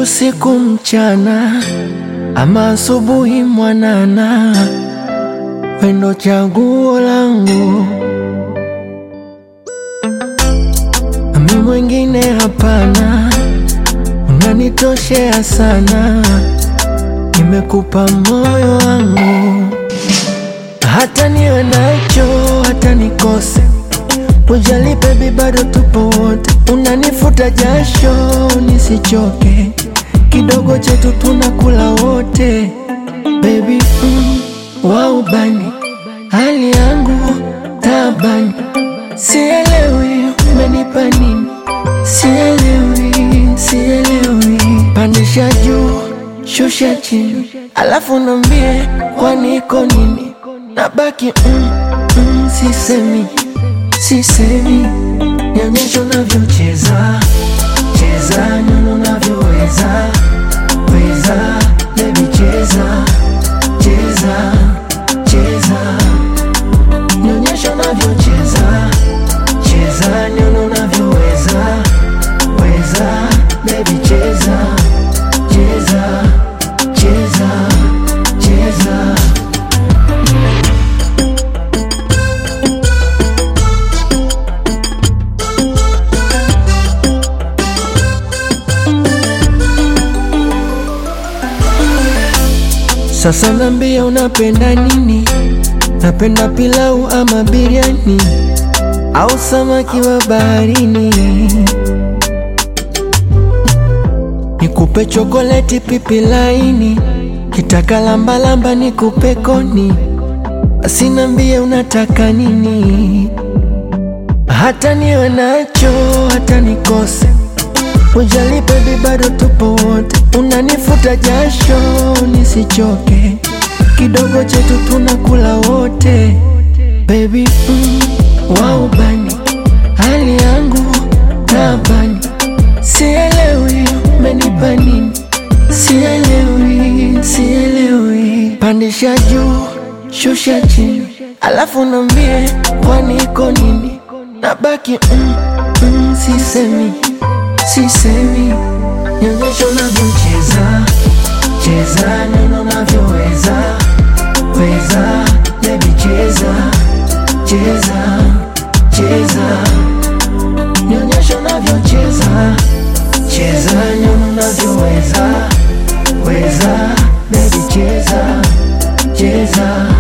usiku mchana, ama asubuhi mwanana, wendo chaguo langu, ami mwingine hapana, unanitoshea sana, nimekupa moyo wangu, hata niwe nacho, hata nikose Ujali baby, bado tupo wote, unanifuta jasho nisichoke, kidogo chetu tunakula wote baby, mm, waubani hali yangu tabani, sielewi umenipa nini, sielewi, sielewi, pandisha juu shusha chini, alafu nambie kwani iko nini, nabaki mm, mm, sisemi sisemi, nionyeshe unavyocheza cheza, nyono unavyoweza weza, baby cheza cheza cheza, nionyeshe unavyocheza cheza, nyono unavyoweza weza, baby cheza cheza cheza cheza Sasa nambia unapenda nini? Napenda pilau ama biriani au samaki wa baharini? Nikupe chokoleti pipi laini, kitaka lambalamba nikupe koni. Basi nambia unataka nini? Hata niwe nacho hata nikose Ujali baby, bado tupo wote, unanifuta jasho nisichoke, kidogo chetu tunakula wote baby, mm, waubani hali yangu tabani, sielewi umenipa nini, sielewi, sielewi, pandisha juu shusha chini, alafu nambie kwani iko nini, nabaki mm, mm, sisemi sisemi, nionyeshe unavyocheza cheza, neno unavyoweza weza, baby cheza cheza cheza, nionyeshe unavyocheza cheza, neno unavyoweza weza, baby cheza cheza